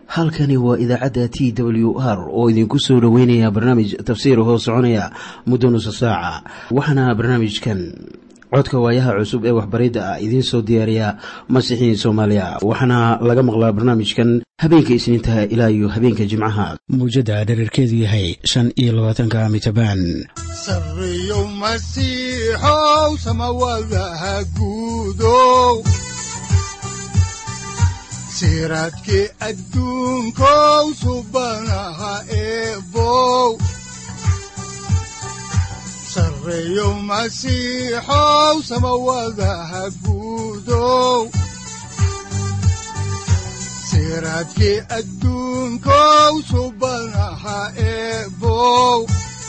halkani waa idaacadda t w r oo idinku soo dhoweynaya barnaamij tafsiir hoo soconaya muddo nusa saaca waxaana barnaamijkan codka waayaha cusub ee waxbaridda ah idiin soo diyaariya masiixiin soomaaliya waxaana laga maqlaa barnaamijkan habeenka isniintaha ilaa iyo habeenka jimcaha mawjadda dhererkeedu yahay shan iyo labaatanka mitrbaan sareyow masiixow samawadaha guudow siraadkii adduunkow subanaha eebow sareyow masiixow samawadaha guudow siraadkii adduunkow subanaha eebow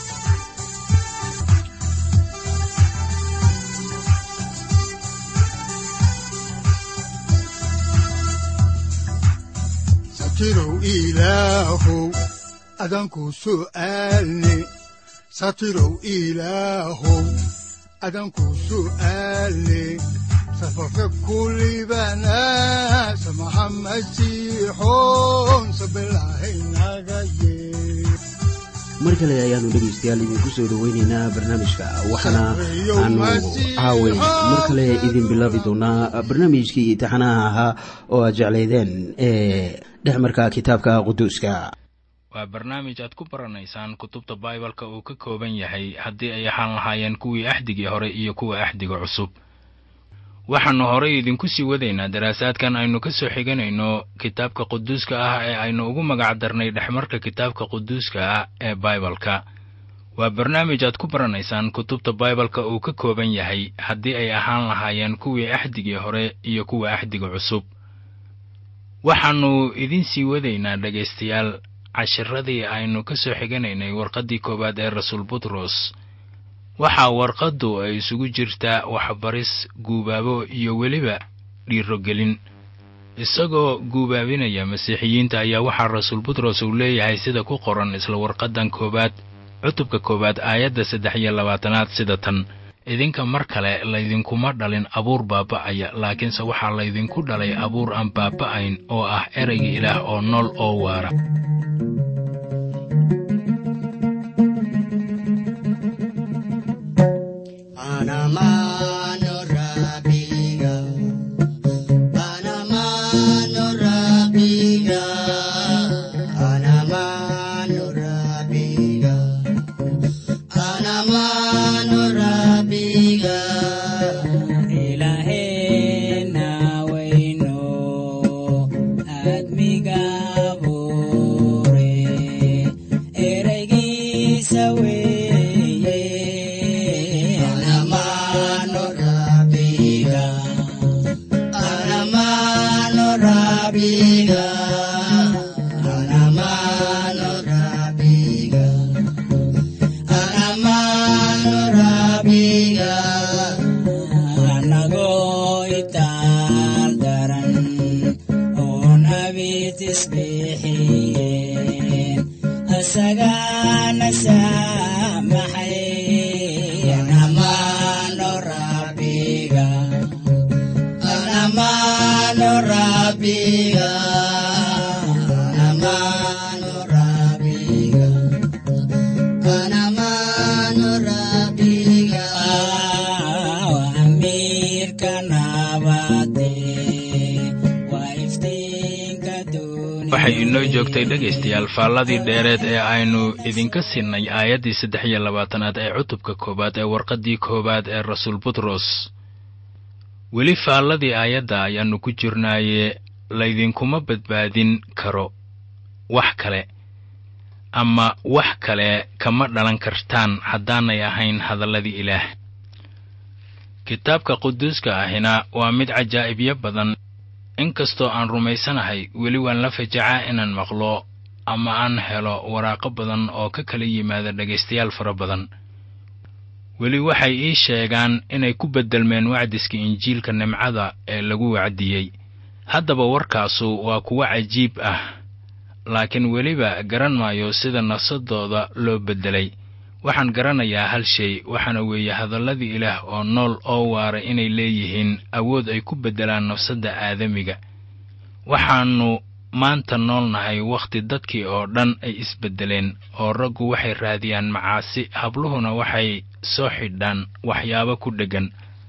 satirow ilaahow adanku su'aalne satirow ilaahow adanku su'aalne safarka kulibana samaha masiixoon sabilahaynaga yee mar kale ayaanu dhegaystayaal idinku soo dhoweynaynaa barnaamijka waxaana aanu caaway mar kale idin bilaabi doonaa barnaamijkii taxanaha ahaa oo aad jeclaydeen ee dhexmarka kitaabka quduuska waa barnaamij aad ku baranaysaan kutubta baibalka uu ka kooban yahay haddii ay ahaan lahaayeen kuwii axdigii hore iyo kuwa axdiga cusub waxaannu horay idinku sii wadaynaa daraasaadkan aynu ka soo xiganayno kitaabka quduuska ah ee aynu ugu magac darnay dhexmarka kitaabka quduuska ah ee baibalka waa barnaamij aad ku baranaysaan kutubta baibalka uu ka kooban yahay haddii ay ahaan lahaayeen kuwii axdigii hore iyo kuwa axdiga cusub waxaannu idin sii wadaynaa dhegaystayaal cashiradii aynu ka soo xiganaynay warqaddii koowaad ee rasuul butros waxaa warqaddu ay isugu jirtaa waxbaris guubaabo iyo weliba dhiirogelin isagoo guubaabinaya masiixiyiinta ayaa waxaa rasuul butros uu leeyahay sida ku qoran isla warqaddan koowaad cutubka koowaad aayadda saddex iyo labaatanaad sida tan idinka mar kale laydinkuma dhalin abuur baaba'aya laakiinse waxaa laydinku dhalay abuur aan baaba'ayn oo ah erayga ilaah oo nool oo waara waxay inoo joogtay dhegaystayaal faalladii dheereed ee aynu idinka sinnay aayaddii saddex iyo labaatanaad ee cutubka koowaad ee warqaddii koowaad ee rasuul butros weli faalladii aayadda ayaannu ku jirnaaye laydinkuma badbaadin karo wax kale ama wax kale kama dhalan kartaan haddaanay ahayn hadalladii ilaah kitaabka quduuska ahina waa mid cajaa'ibyo badan inkastoo aan rumaysanahay weli waan la fajacaa inaan maqlo ama aan helo waraaqo badan oo ka kala yimaada dhegaystayaal fara badan weli waxay ii sheegaan inay ku beddelmeen wacdiska injiilka nimcada ee lagu wacdiyey haddaba warkaasu waa kuwo cajiib ah laakiin weliba garan maayo sida nafsadooda loo beddelay waxaan garanayaa hal shay waxaana weeye hadalladii ilaah oo nool oo waara inay leeyihiin awood ay ku beddelaan nafsadda aadamiga waxaannu maanta noolnahay wakhti dadkii oo dhan ay isbeddeleen oo raggu waxay raadiyaan macaasi habluhuna waxay soo xidhaan waxyaabo ku dheggan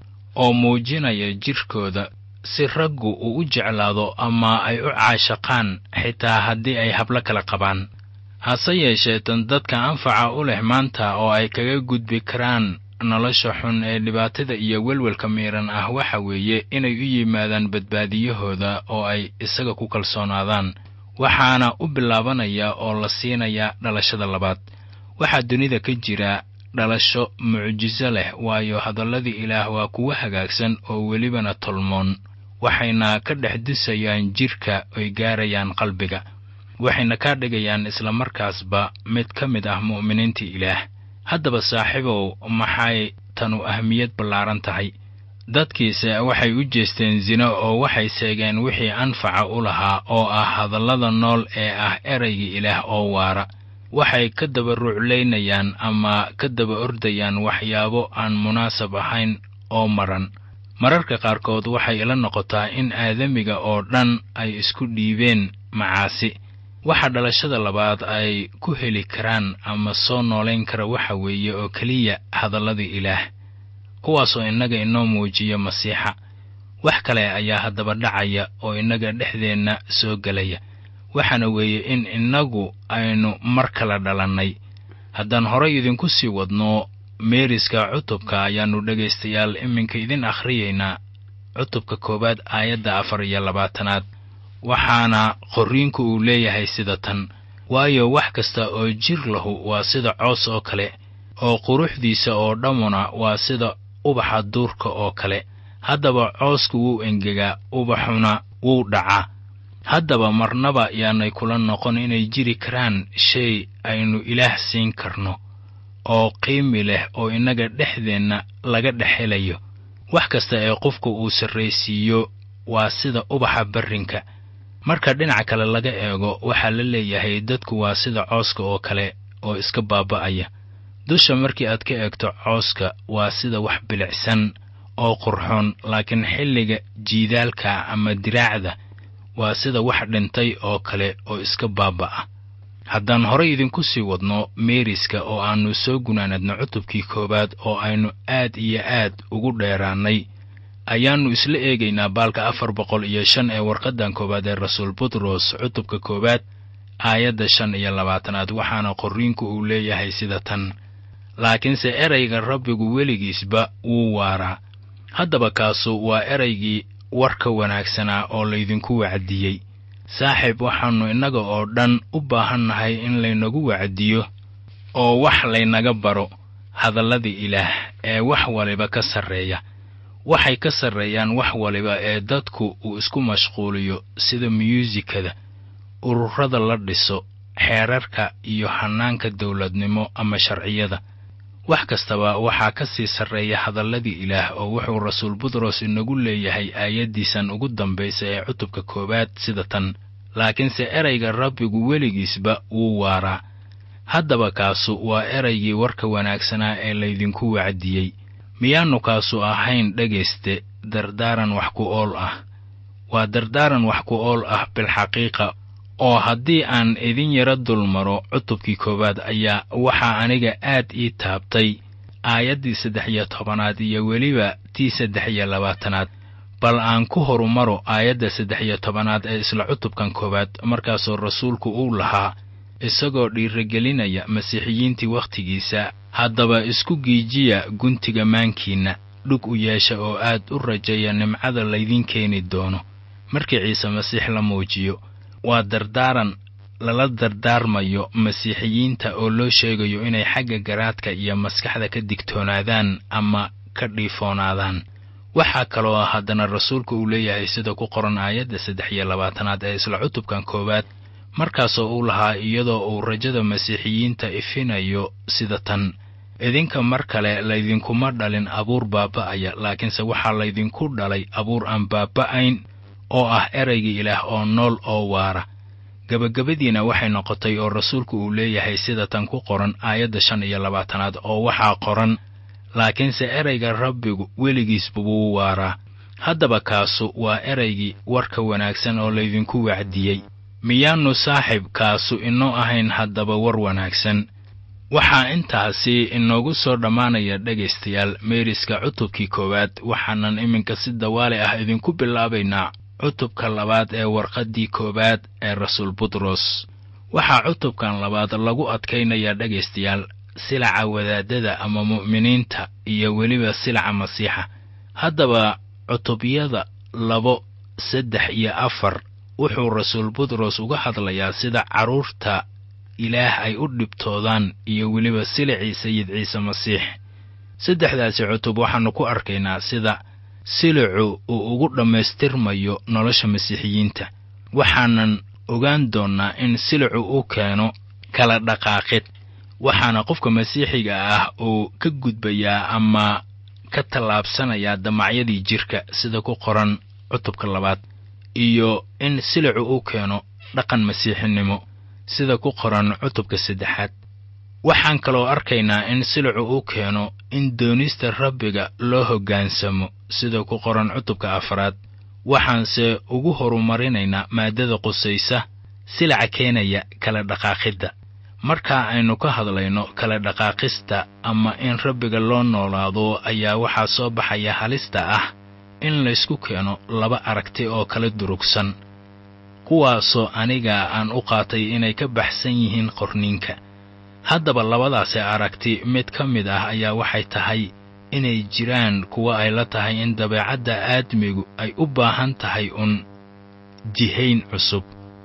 oo muujinaya jidhkooda si raggu uu u jeclaado ama ay u caashaqaan xitaa haddii ay hablo kala qabaan hase yeeshee tan dadka anfaca u leh maanta oo ay kaga gudbi karaan nolosha xun ee dhibaatada iyo welwelka miiran ah waxa weeye inay u yimaadaan badbaadiyahooda oo ay isaga ku kalsoonaadaan waxaana u bilaabanaya oo la siinayaa dhalashada labaad waxaa dunida ka jira dhalasho mucjiso leh waayo hadalladii ilaah waa kuwo hagaagsan oo welibana tolmoon waxayna ka dhex dusayaan jidhka oy gaarayaan qalbiga waxayna kaa dhigayaan islamarkaasba mid ka mid ah mu'miniinta ilaah haddaba saaxiibow maxay tanu ahmiyad ballaaran tahay dadkiise waxay u jeesteen sino oo waxay seegeen wixii anfaca u lahaa oo ah hadallada nool ee ah eraygii ilaah oo waara waxay ka daba ruuclaynayaan ama ka daba ordayaan waxyaabo aan munaasab ahayn oo maran mararka qaarkood waxay ila noqotaa in aadamiga oo dhan ay isku dhiibeen macaasi waxa dhalashada labaad ay ku heli karaan ama soo noolayn kara waxa weeye oo keliya hadalladii ilaah kuwaasoo innaga inoo muujiya masiixa wax kale ayaa haddaba dhacaya oo innaga dhexdeenna soo gelaya waxaana weeye in innagu aynu mar kala dhalannay haddaan horay idinku sii wadno meeriska cutubka ayaannu dhegaystayaal iminka idin akhriyaynaa cutubka koowaad aayadda afar iyo labaatanaad waxaana qorriinku uu leeyahay sida tan waayo wax kasta oo jir lahu waa sida coos oo kale oo quruxdiisa oo dhammuna waa sida ubaxa duurka oo kale haddaba coosku wuu engegaa ubaxuna wuu dhacaa haddaba marnaba yaanay kula noqon inay jiri karaan shay aynu ilaah siin karno oo qiimi leh oo innaga dhexdeenna laga dhex helayo wax kasta ee qofku uu sarraysiiyo waa sida ubaxa barrinka marka dhinaca kale laga eego waxaa la leeyahay dadku waa sida cooska oo kale oo iska baaba'aya dusha markii aad ka eegto cooska waa sida wax bilicsan oo qurxoon laakiin xilliga jiidaalka ama diraacda waa sida wax dhintay oo kale oo iska baaba'a haddaan horay idinku sii wadno meeriska oo aannu soo gunaanadno cutubkii koowaad oo aynu aad iyo aad ugu dheeraannay ayaannu isla eegaynaa baalka afar boqol iyo shan ee warqaddan koowaad ee rasuul butros cutubka koowaad aayadda shan iyo labaatanaad waxaana qorriinku uu leeyahay sida tan laakiinse erayga rabbigu weligiisba wuu waaraa haddaba kaasu waa eraygii warka wanaagsanaa oo laydinku wacdiyey saaxiib waxaannu innaga oo dhan u baahannahay in laynagu wacdiyo oo wax laynaga baro hadalladii ilaah ee wax waliba ka sarreeya waxay ka sarreeyaan wax waliba ee dadku uu isku mashquuliyo sida myuusikada ururada la dhiso xeerarka iyo hannaanka dawladnimo ama sharciyada wax kastaba waxaa ka sii sarreeya hadalladii ilaah oo wuxuu rasuul butros inagu leeyahay aayaddiisan ugu dambaysa ee cutubka koowaad sida tan laakiinse erayga rabbigu weligiisba wuu waaraa haddaba kaasu waa eraygii warka wanaagsanaa ee laydinku wacdiyey miyaannu kaasu ahayn dhegayste dardaaran wax ku ool ah waa dardaaran wax ku ool ah bilxaqiiqa oo haddii aan idin yaro dulmaro cutubkii koowaad ayaa waxaa aniga aad ii taabtay aayaddii saddex iyo tobanaad iyo weliba tii saddex iyo labaatanaad bal aan ku horumaro aayadda saddex iyo tobanaad ee isla cutubkan koowaad markaasoo rasuulku uu lahaa isagoo dhiiragelinaya masiixiyiintii wakhtigiisa haddaba isku giijiya guntiga maankiinna dhug u yeesha oo aad u rajaya nimcada laydiin keeni doono markii ciise masiix la muujiyo waa dardaaran lala dardaarmayo masiixiyiinta oo loo sheegayo inay xagga garaadka iyo maskaxda ka digtoonaadaan ama ka dhiifoonaadaan waxaa kaloo haddana rasuulku uu leeyahay sida ku qoran aayadda saddex iyo labaatanaad ee isla cutubkan koowaad markaasoo uu lahaa iyadoo uu rajada masiixiyiinta ifinayo sida tan idinka mar kale laydinkuma dhalin abuur baaba'aya laakiinse waxaa laydinku dhalay abuur aan baaba'ayn oo ah eraygii ilaah oo nool oo waara gebagabadiina waxay noqotay oo rasuulku uu leeyahay sida tan ku qoran aayadda shan iyo labaatanaad oo waxaa qoran laakiinse erayga rabbigu weligiisba wuu waaraa haddaba kaasu waa eraygii warka wanaagsan oo laydinku wacdiyey miyaannu saaxiibkaasu inoo ahayn haddaba war wanaagsan waxaa intaasi inoogu soo dhammaanaya dhegaystayaal meeriska cutubkii koowaad waxaanan iminka si dawaale ah idinku bilaabaynaa cutubka labaad ee warqaddii koowaad ee rasuul butros waxaa cutubkan labaad lagu adkaynayaa dhegaystayaal silaca wadaadada ama mu'miniinta iyo weliba silaca masiixa haddaba cutubyada labo saddex iyo afar wuxuu rasuul butros uga hadlayaa sida carruurta ilaah ay u dhibtoodaan iyo weliba silicii sayid ciise masiix saddexdaasi cutub waxaannu ku arkaynaa sida silicu uu ugu dhammaystirmayo nolosha masiixiyiinta waxaanan ogaan doonnaa in silicu u keeno kala dhaqaaqid waxaana qofka masiixiga ah uu ka gudbayaa ama ka tallaabsanayaa damacyadii jidhka sida ku qoran cutubka labaad iyo in silicu u keeno dhaqan masiixinimo sida ku qoran cutubka saddexaad waxaan kaloo arkaynaa in silicu u keeno in doonista rabbiga loo hoggaansamo sida ku qoran cutubka afraad waxaanse ugu horumarinaynaa maaddada qusaysa silaca keenaya kala dhaqaaqidda markaa aynu ka hadlayno kala dhaqaaqista ama in rabbiga loo noolaado ayaa waxaa soo baxaya halista ah in laysku keeno laba aragti oo kala durugsan kuwaasoo aniga aan u qaatay inay ka baxsan yihiin qorniinka haddaba labadaasi aragti mid ka mid ah ayaa waxay tahay inay jiraan kuwa ay la tahay in dabeecadda aadmigu ay u baahan tahay un jihayn cusub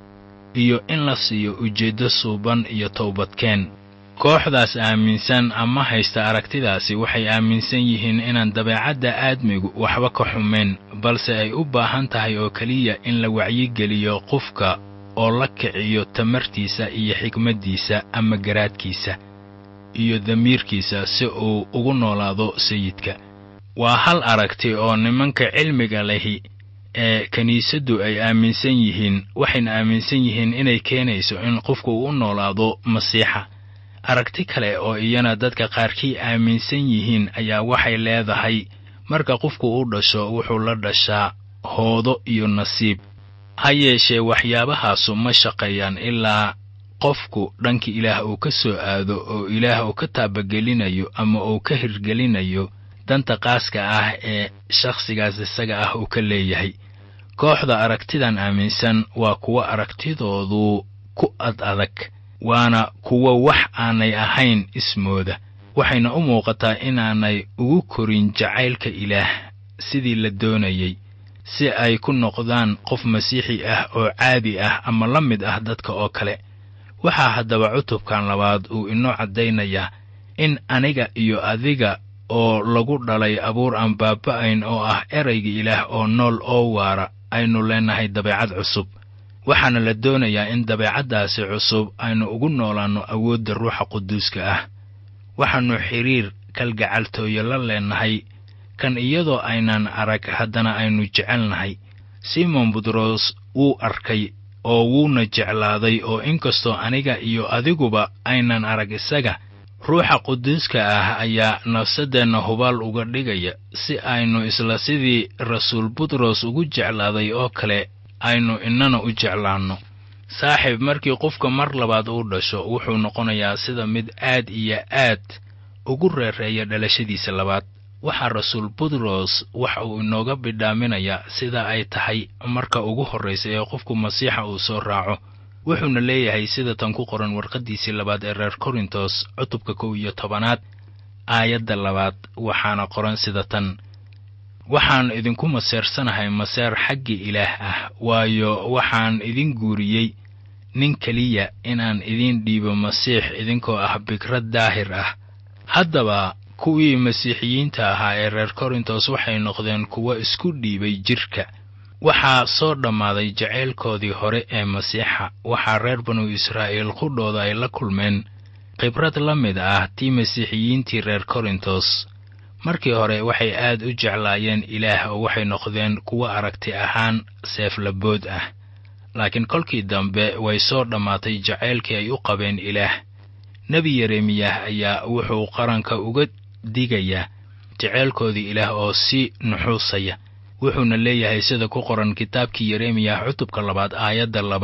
iyo in la siiyo ujeeddo suuban iyo towbadkeen kooxdaas aaminsan ama haysta aragtidaasi waxay aaminsan yihiin inaan dabeecadda aadmigu waxba ka xumayn balse ay u baahan tahay oo keliya in la wacyigeliyo qofka oo la kiciyo tamartiisa iyo xikmaddiisa ama garaadkiisa iyo damiirkiisa si uu ugu noolaado sayidka waa hal aragti oo nimanka cilmiga lehi ee kiniisaddu ay aaminsan yihiin waxayna aaminsan yihiin inay keenayso in qofku uu u noolaado masiixa aragti kale oo iyana dadka qaarkii aaminsan yihiin ayaa waxay leedahay marka qofku u dhasho wuxuu la dhashaa hoodo iyo nasiib ha yeeshee waxyaabahaasu ma shaqeeyaan ilaa qofku dhanka ilaah uu ka soo aado oo ilaah uu ka taabagelinayo ama uu ka hirgelinayo danta qaaska ah ee shakhsigaas isaga ah uu ka leeyahay kooxda aragtidan aaminsan waa kuwo aragtidoodu ku ad adag waana kuwo wax aanay ahayn ismooda waxayna u muuqataa inaanay ugu korin jacaylka ilaah sidii la doonayey si ay ku noqdaan qof masiixi ah oo caadi ah ama la mid ah dadka oo kale waxaa haddaba cutubkan labaad uu inoo caddaynayaa in aniga iyo adiga oo lagu dhalay abuur aan baaba'ayn oo ah erayga ilaah oo nool oo waara aynu leenahay dabeecad cusub waxaana la doonayaa in dabeecaddaasi cusub aynu ugu noolaanno awoodda ruuxa quduuska ah waxaannu xidhiir kalgacaltooyo la leenahay kan iyadoo aynaan arag haddana aynu jecelnahay simon butros wuu arkay oo wuuna jeclaaday oo inkastoo aniga iyo adiguba aynan arag isaga ruuxa quduuska ah ayaa nafsaddeenna hubaal uga dhigaya si aynu isla sidii rasuul butros ugu jeclaaday oo kale aynu innana u jeclaanno saaxiib markii qofka mar labaad uu dhasho wuxuu noqonayaa sida mid aad iyo aad ugu reereeya dhalashadiisa labaad waxaa rasuul butros waxa uu inooga bidhaaminayaa sida ay tahay marka ugu horraysa ee qofku masiixa uu soo raaco wuxuuna leeyahay sida tan ku qoran warqaddiisii labaad ee reer korintos cutubka kow iyo tobanaad aayadda labaad waxaana qoran sida tan waxaan idinku maseersanahay maseer xagga ilaah ah waayo waxaan idin guuriyey nin keliya inaan idiin dhiibo masiix idinkoo ah bikrad daahir ah haddaba kuwii masiixiyiinta ahaa ee reer korintos waxay noqdeen kuwo isku dhiibay jidhka waxaa soo dhammaaday jacaylkoodii hore ee masiixa waxaa reer banu israa'iil qudhooda ay la kulmeen khibrad la mid ah tii masiixiyiintii reer korintos markii hore waxay aad u jeclaayeen ilaah oo waxay noqdeen kuwo aragti ahaan seeflabood ah laakiin kolkii dambe way soo dhammaatay jacaylkii ay u qabeen ilaah nebi yeremiyah ayaa wuxuu qaranka uga digayaa jacaylkoodii ilaah oo sii nuxuusaya wuxuuna leeyahay sida ku qoran kitaabkii yeremiyah cutubka labaad aayadda labaad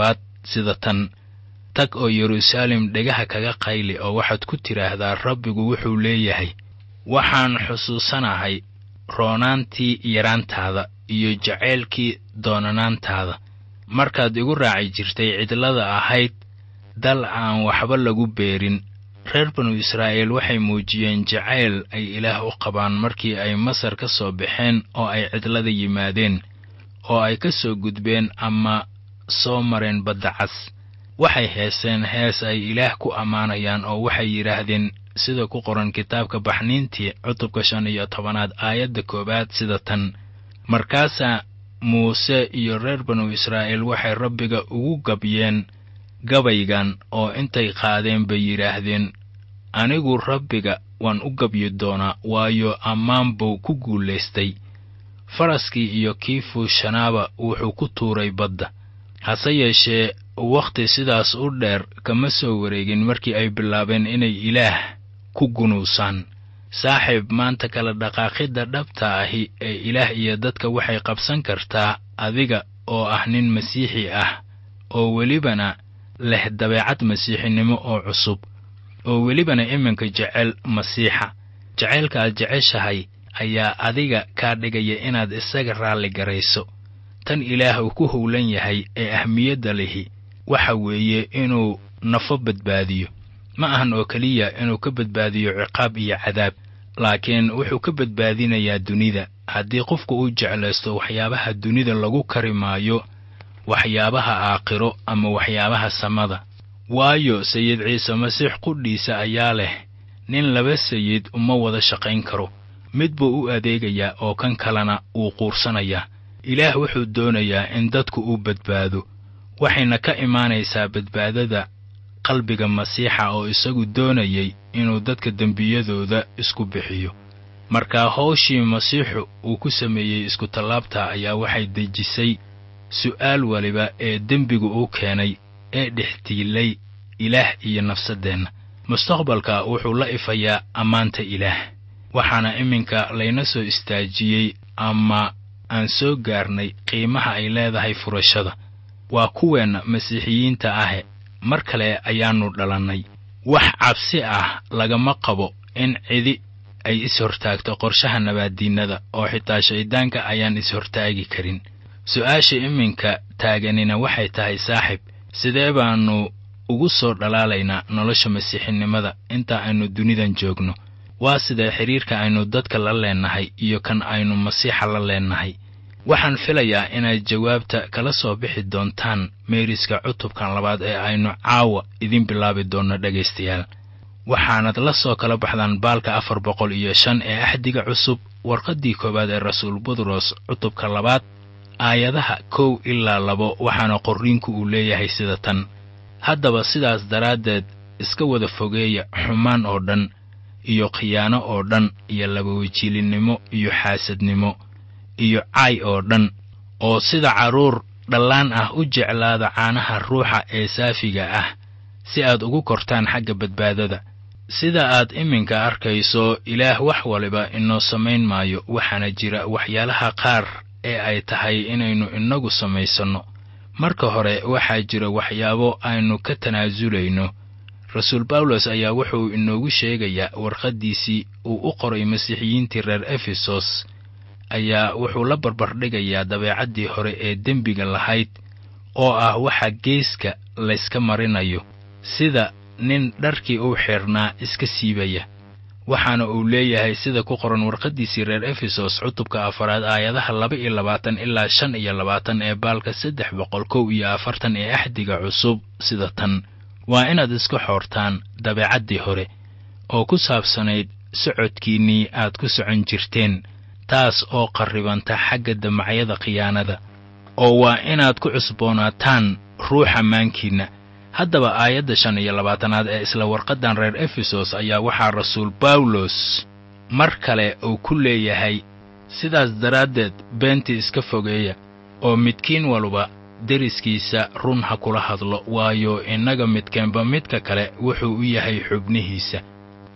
sida tan tag oo yeruusaalem dhegaha kaga qayli oo waxaad ku tidhaahdaa rabbigu wuxuu leeyahay waxaan xusuusanahay roonaantii yaraantaada iyo jaceylkii doonanaantaada markaad igu raaci jirtay cidlada ahayd dal aan waxba lagu beerin reer banu israa'iil waxay muujiyeen jacayl ay ilaah u qabaan markii ay masar ka soo baxeen oo ay cidlada yimaadeen oo ay ka soo gudbeen ama soo mareen badda cas waxay heeseen hees ay ilaah ku ammaanayaan oo waxay yidhaahdeen sida ku qoran kitaabka baxniintii cutubka shan iyo tobanaad aayadda koowaad sida tan markaasaa muuse iyo reer banu israa'iil waxay rabbiga ugu gabyeen gabaygan oo intay qaadeen bay yidhaahdeen anigu rabbiga waan u gabyi doonaa waayo ammaan buu ku guulaystay faraskii iyo kii fuushanaaba wuxuu ku tuuray badda hase yeeshee wakhti sidaas u dheer kama soo wareegin markii ay bilaabeen inay ilaah ku gunuusaan saaxiib maanta kala dhaqaaqidda dhabta ahi ee ilaah iyo dadka waxay qabsan kartaa adiga oo ah nin masiixi ah oo welibana leh dabeecad masiixinimo oo cusub oo welibana iminka jecel masiixa jacaylka aad jeceshahay ayaa adiga kaa dhigaya inaad isaga raalli garayso tan ilaah uu ku howlan yahay ee ahmiyadda lihi waxa weeye inuu nafo badbaadiyo ma ahan oo keliya inuu ka badbaadiyo ciqaab iyo cadaab laakiin wuxuu ka badbaadinayaa dunida haddii qofku uu jeclaysto waxyaabaha dunida lagu kari maayo waxyaabaha aakhiro ama waxyaabaha samada waayo sayid ciise masiix qudhiisa ayaa leh nin laba sayid uma wada shaqayn karo mid buu u adeegayaa oo kan kalena wuu quursanayaa ilaah wuxuu doonayaa in dadku uu badbaado waxayna ka imaanaysaa badbaadada qalbiga masiixa oo isagu doonayay inuu dadka dembiyadooda isku bixiyo markaa hawshii masiixu uu ku sameeyey iskutallaabta ayaa waxay dejisay su'aal waliba ee dembigu uu keenay ee dhextiilay ilaah iyo nafsaddeenna mustaqbalka wuxuu la ifayaa ammaanta ilaah waxaana iminka layna soo istaajiyey ama aan soo gaarnay qiimaha ay leedahay furashada waa kuweenna masiixiyiinta ahe mar kale ayaannu dhalannay wax cabsi ah lagama qabo in cidi ay is-hortaagto qorshaha nabaaddiinnada oo xitaa shayddaanka ayaan is-hortaagi karin su'aasha iminka taaganina waxay tahay saaxib sidee baannu ugu soo dhalaalaynaa nolosha masiixinimada inta aynu dunidan joogno waa sidee xidhiirka aynu dadka la leennahay iyo kan aynu masiixa la leennahay waxaan filayaa inaad jawaabta kala soo bixi doontaan meeriska cutubkan labaad ee aynu caawa idin bilaabi doonno dhegaystayaal waxaanad la soo kala baxdaan baalka afar boqol iyo shan ee axdiga cusub warqaddii koowaad ee rasuul butros cutubka labaad aayadaha kow ilaa labo waxaana qorriinku uu leeyahay sida tan haddaba sidaas daraaddeed iska wada fogeeya xumaan oo dhan iyo khiyaano oo dhan iyo labawajiilinnimo iyo xaasadnimo iyo caay oo dhan oo sida carruur dhallaan ah u jeclaada caanaha ruuxa ee saafiga ah si aad ugu kortaan xagga badbaadada sida aad iminka arkayso ilaah wax waliba inoo samayn maayo waxaana jira waxyaalaha qaar ee ay tahay inaynu inagu samaysanno marka hore waxaa jira waxyaabo aynu ka tanaasulayno rasuul bawlos ayaa wuxuu inoogu sheegayaa warqaddiisii uu u qoray masiixiyiintii reer efesos ayaa wuxuu la barbardhigayaa dabeecaddii hore ee dembiga lahayd oo ah waxa geeska layska marinayo sida nin dharkii uu xidhnaa iska siibaya waxaana uu leeyahay sida ku qoran warqaddiisii reer efesos cutubka afaraad aayadaha laba iyo labaatan ilaa shan iyo labaatan ee baalka saddex boqol kow iyo afartan ee axdiga cusub sida tan waa inaad iska xoortaan dabeecaddii hore oo ku saabsanayd socodkiinnii aad ku socon jirteen taas oo qarribanta xagga damacyada khiyaanada oo waa inaad ku cusboonaataan ruuxa maankiinna haddaba aayadda shan iyo labaatanaad ee isla warqaddan reer efesos ayaa waxaa rasuul bawlos mar kale uu ku leeyahay sidaas daraaddeed beentii iska fogeeya oo midkiin waluba deriskiisa run ha kula hadlo waayo innaga midkeenba midka kale wuxuu u yahay xubnihiisa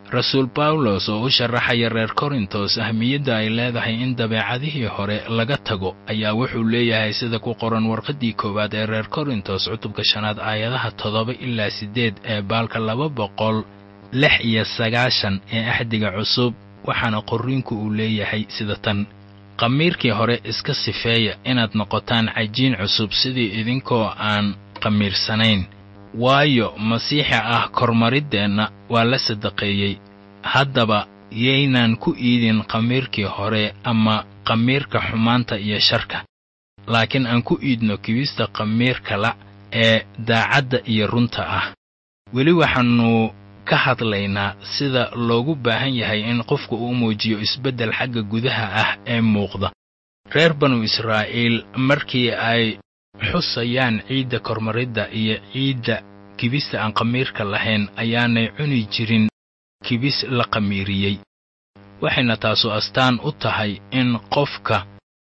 rasuul bawlos oo u sharaxaya reer korintos ahmiyadda ay leedahay in dabeecadihii hore laga tago ayaa wuxuu leeyahay sida ku qoran warqaddii koowaad ee reer korintos cutubka shanaad aayadaha toddoba ilaa siddeed ee baalka laba boqol lix iyo sagaashan ee axdiga cusub waxaana qorriinku uu leeyahay sida tan qamiirkii hore iska sifeeya inaad noqotaan cajiin cusub sidii idinkoo aan qamiirsanayn waayo masiixa ah kormariddeenna waa la sadaqeeyey haddaba yaynaan ku iidin qamiirkii hore ama qamiirka xumaanta iyo sharka laakiin aan ku iidno kibista qamiirkala ee daacadda iyo runta ah weli waxaannu ka hadlaynaa sida loogu baahan yahay in qofku uu muujiyo isbeddel xagga gudaha ah ee muuqda reer banu israa'iil markii ay xusayaan ciidda kormaridda iyo ciidda kibista aan qamiirka lahayn ayaanay cuni jirin kibis la qamiiriyey waxayna taasu astaan u tahay in qofka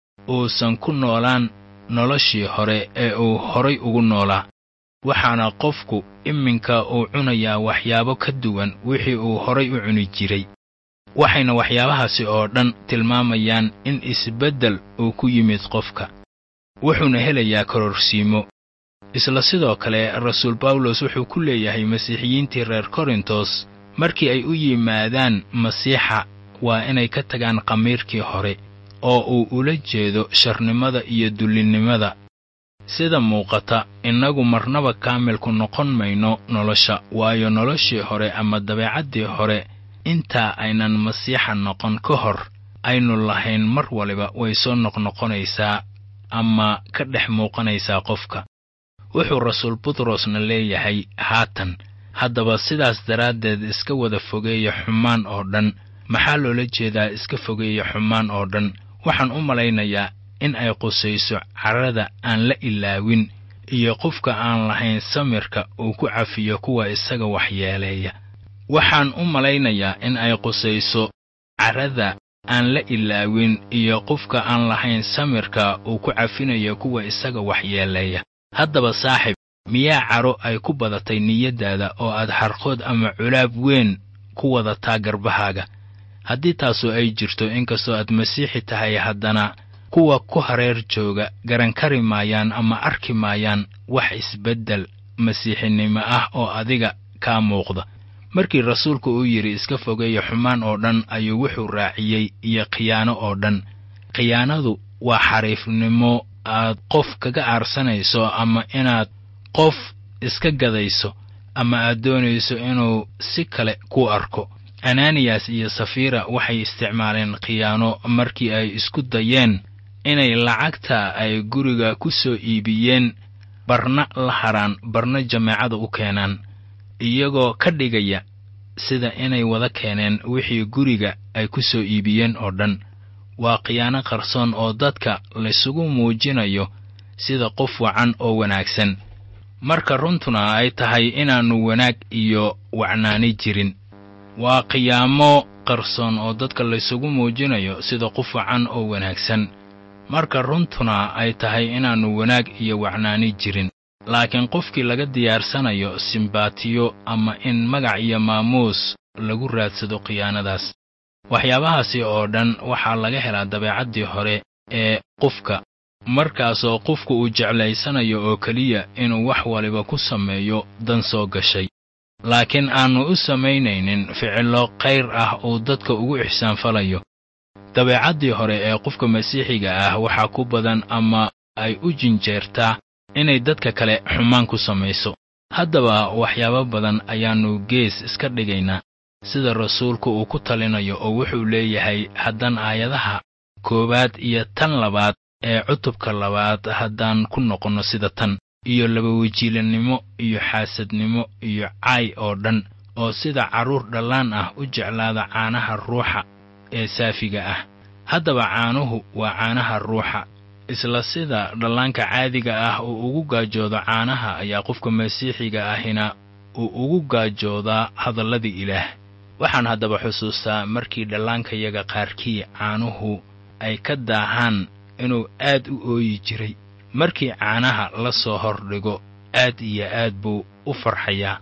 uusan ku noolaan noloshii hore ee uu horay ugu noolaa waxaana qofku iminka uu cunayaa waxyaabo ka duwan wixii uu horay u cuni jiray waxayna waxyaabahaasi oo dhan tilmaamayaan in isbeddel uu ku yimid qofka wuxuuna helayaa kororsiimo isla sidoo kale rasuul bawlos wuxuu ku leeyahay masiixiyiintii reer korintos markii ay u yimaadaan masiixa waa inay ka tagaan qamiirkii hore oo uu ula jeedo sharnimada iyo dullinnimada sida muuqata innagu marnaba kaamilku noqon mayno nolosha waayo noloshii hore ama dabeecaddii hore intaa aynan masiixa noqon ka hor aynu lahayn mar waliba way soo noqnoqonaysaa ama ka dhex muuqanaysaa qofka wuxuu rasuul butrosna leeyahay haatan haddaba sidaas daraaddeed iska wada fogeeya xumaan oo dhan maxaa loola jeedaa iska fogeeya xumaan oo dhan waxaan u malaynayaa in ay qusayso carrada aan la ilaawin iyo qofka aan lahayn samirka uu ku cafiyo kuwa isaga waxyeeleeya waxaan u malaynayaa in ay qusayso carrada aan la ilaawin iyo qofka aan lahayn samirka uu ku cafinayo kuwa isaga waxyeeleeya haddaba saaxib miyaa caro ay ku badatay niyaddaada oo aad xarqood ama culaab weyn ku wadataa garbahaaga haddii taasu ay jirto inkastoo aad masiixi tahay haddana kuwa ku hareer jooga garan kari maayaan ama arki maayaan wax isbeddel masiixinimo ah oo adiga kaa muuqda markii rasuulku uu yidhi iska fogeeya xumaan oo dhan ayuu wuxuu raaciyey iyo khiyaano oo dhan khiyaanadu waa xariifnimo aad qof kaga aarsanayso ama inaad qof iska gadayso ama aad doonayso inuu si kale ku arko ananiyas iyo safira waxay isticmaaleen khiyaano markii ay isku dayeen inay lacagta ay guriga ku soo iibiyeen barna la haraan barna jameecada u keenaan iyagoo ka dhigaya sida inay wada keeneen wixii guriga ay ku soo iibiyeen oo dhan waa khiyaano qarsoon oo dadka laysugu muujinayo sida qof wacan oo wanaagsan marka runtuna ay tahay inaannu wanaag iyo wacnaani jirin waa khiyaamo qarsoon oo dadka laysugu muujinayo sida qof wacan oo wanaagsan marka runtuna ay tahay inaannu wanaag iyo wacnaani jirin laakiin qofkii laga diyaarsanayo simbaatiyo ama in magac iyo maamuus lagu raadsado khiyaanadaas waxyaabahaasi oo dhan waxaa laga helaa dabeecaddii hore ee qofka markaasoo qofku uu jeclaysanayo oo keliya inuu wax waliba ku sameeyo dan soo gashay laakiin aannu u samaynaynin ficillo khayr ah uu dadka ugu ixsaanfalayo dabeecaddii hore ee qofka masiixiga ah waxaa ku badan ama ay u jinjeertaa inay dadka kale xumaan ku samayso haddaba waxyaabo badan ayaannu gees iska dhigaynaa sida rasuulku uu ku talinayo oo wuxuu leeyahay haddaan aayadaha koowaad iyo tan labaad ee cutubka labaad haddaan ku noqonno sida tan iyo labawejiilannimo iyo xaasadnimo iyo caay oo dhan oo sida carruur dhallaan ah u jeclaada caanaha ruuxa ee saafiga ah haddaba caanuhu waa caanaha ruuxa isla sida dhallaanka caadiga ah uu ugu gaajoodo caanaha ayaa qofka masiixiga ahina uu ugu gaajoodaa hadalladii ilaah waxaan haddaba xusuustaa markii dhallaankayaga qaarkii caanuhu ay ka daahaan inuu aad u ooyi jiray markii caanaha la soo hordhigo aad iyo aad buu u farxayaa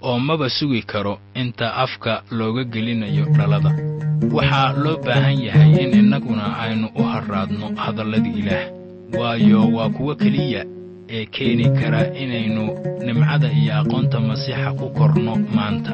oo maba sugi karo inta afka looga gelinayo dhalada waxaa loo baahan yahay in innaguna aynu u harraadno hadallada ilaah waayo waa kuwo keliya ee keeni kara inaynu nimcada iyo aqoonta masiixa ku korno maanta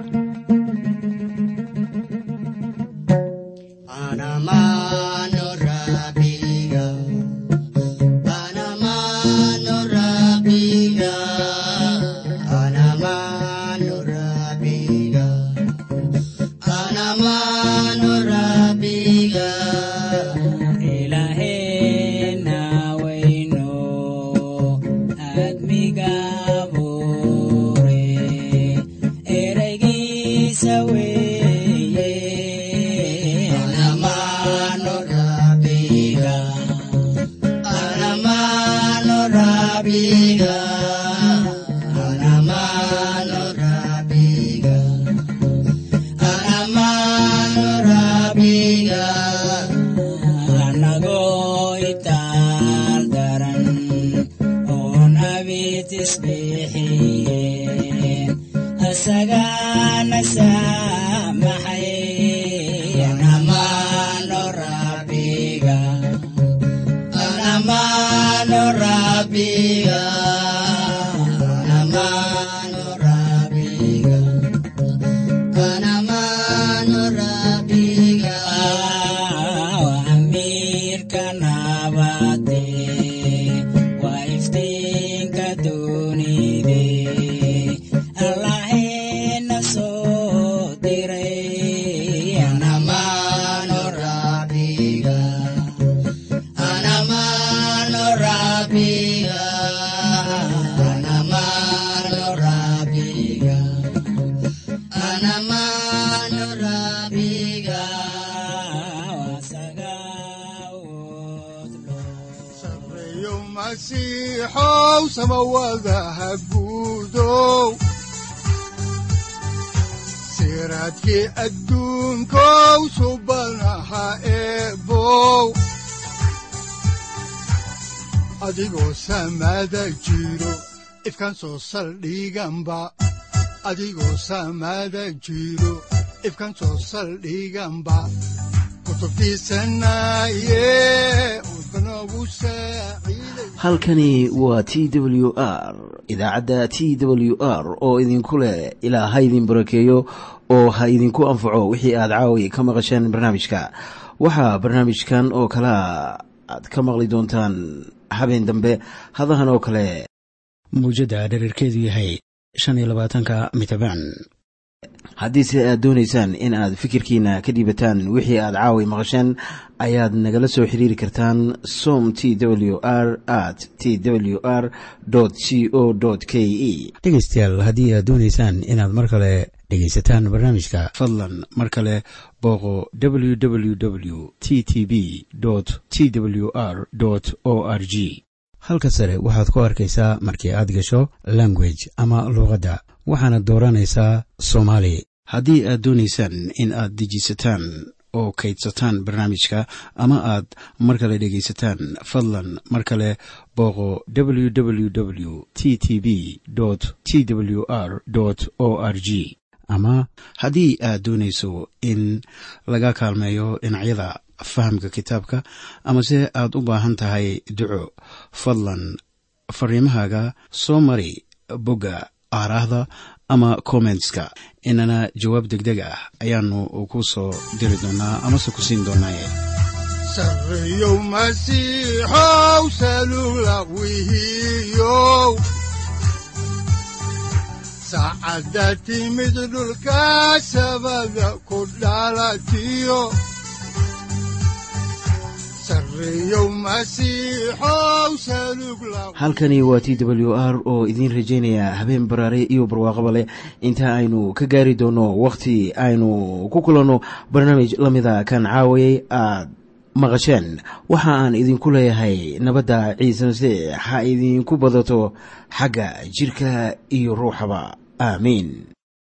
siraadkii adduunkow subanaha eebow adigoo samaada jiro ifkan soo saldhiganba adigoo samaada jiro ifkan soo saldhiganba halkani waa t w r idaacadda t w r oo idinku leh ilaa ha idin barakeeyo oo ha idinku anfaco wixii aad caawi ka maqasheen barnaamijka waxaa barnaamijkan oo kalea aad ka maqli doontaan habeen dambe hadahan oo kale mawjadda dhererkeedu yahay shan iyo labaatanka mitrbaan haddiise aad doonaysaan in aad fikirkiina ka dhiibataan wixii aad caawi maqasheen ayaad nagala soo xiriiri kartaan som t w r at t w r c o k e dhegeystayaal haddii aad doonaysaan inaad mar kale dhegaysataan barnaamijka fadlan mar kale booqo www t t b t w r o r g halka sare waxaad ku arkaysaa markii aad gasho language ama luuqadda waxaana dooranaysaa soomaali haddii aad doonaysaan in aad dejisataan oo kaydsataan barnaamijka ama aad mar kale dhegaysataan fadlan mar kale booqo www t t b t w r o r g ama haddii aad doonayso in laga kaalmeeyo dhinacyada fahamka kitaabka amase aad u baahan tahay duco fadlan fariimahaaga soo mari bogga aaraahda ama kommentska inana jawaab deg deg ah ayaanu ku soo diri doonaa amase ku siin doonaaye sareyow masiixow salula wihiyow saacadda timid dhulka sabada ku dhalatiyo halkani waa t w r oo idiin rajaynaya habeen baraare iyo barwaaqaba leh inta aynu ka gaari doono wakhti aynu ku kulanno barnaamij la mida kan caawayay aad maqasheen waxa aan idinku leeyahay nabadda ciise masiix ha idinku badato xagga jidhka iyo ruuxaba aamiin